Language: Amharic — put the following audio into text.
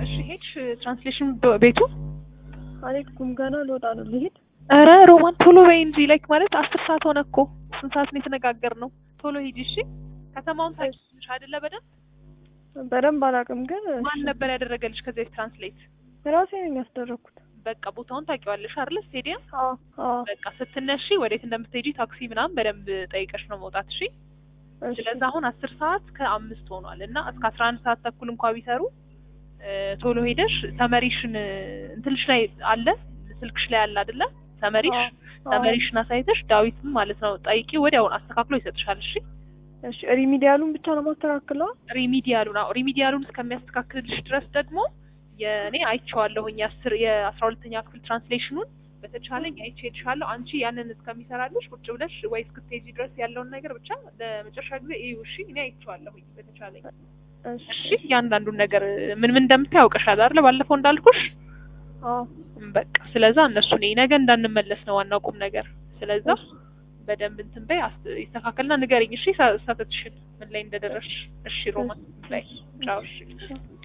እሺ ሄድሽ ትራንስሌሽን ቤቱ? አልሄድኩም ገና ልወጣ ነው ልሄድ። ኧረ ሮማን ቶሎ በይ እንጂ ላይክ ማለት አስር ሰዓት ሆነ እኮ ስንት ሰዓት ነው የተነጋገርነው? ቶሎ ሂጂ እሺ። ከተማውን ታውቂያለሽ አይደለ በደንብ? በደንብ አላውቅም ግን ማን ነበር ያደረገልሽ ከዚህ በፊት ትራንስሌት? ራሴ ነኝ ያስደረግኩት። በቃ ቦታውን ታውቂዋለሽ አይደለ? ስቴዲየም አዎ አዎ በቃ ስትነሺ ወዴት እንደምትሄጂ ታክሲ ምናምን በደንብ ጠይቀሽ ነው መውጣት እሺ። እሺ ስለዚህ አሁን አስር ሰዓት ከአምስት ሆኗል እና እስከ አስራ አንድ ሰዓት ተኩል እንኳ ቢሰሩ እ ቶሎ ሄደሽ ተመሪሽን እ እንትንሽ ላይ አለ ስልክሽ ላይ አለ አይደለ? ተመሪሽ አዎ፣ አዎ። ተመሪሽን አሳይተሽ ዳዊትም ማለት ነው ጠይቂ፣ ወዲያውን አስተካክሎ ይሰጥሻል። እሺ እሺ ሪሚዲያሉን ብቻ ነው ማስተካክለው። ሪሚዲያሉን አዎ ሪሚዲያሉን እስከሚያስተካክልልሽ ድረስ ደግሞ የእኔ አይቼዋለሁኝ የአስር የአስራ ሁለተኛ ክፍል ትራንስሌሽኑን በተቻለኝ አይቼ እልሻለሁ። አንቺ ያንን እስከሚሰራልሽ ቁጭ ብለሽ ወይ እስክትሄጂ ድረስ ያለውን ነገር ብቻ ለመጨረሻ ጊዜ እዩ። እሺ እኔ አይቼዋለሁኝ በተቻለኝ እሺ እሺ እያንዳንዱን ነገር ምን ምን እንደምታይ ያውቀሻል አይደለ? ባለፈው እንዳልኩሽ አዎ በቃ ስለዛ እነሱ ነኝ ነገ እንዳንመለስ ነው ዋናው ቁም ነገር። ስለዛ በደንብ እንትን በይ አስ- ይስተካከልና ንገሪኝ እሺ፣ ሳ- ሳተትሽን ምን ላይ እንደደረስሽ። እሺ ሮማን ላይ ቻው። እሺ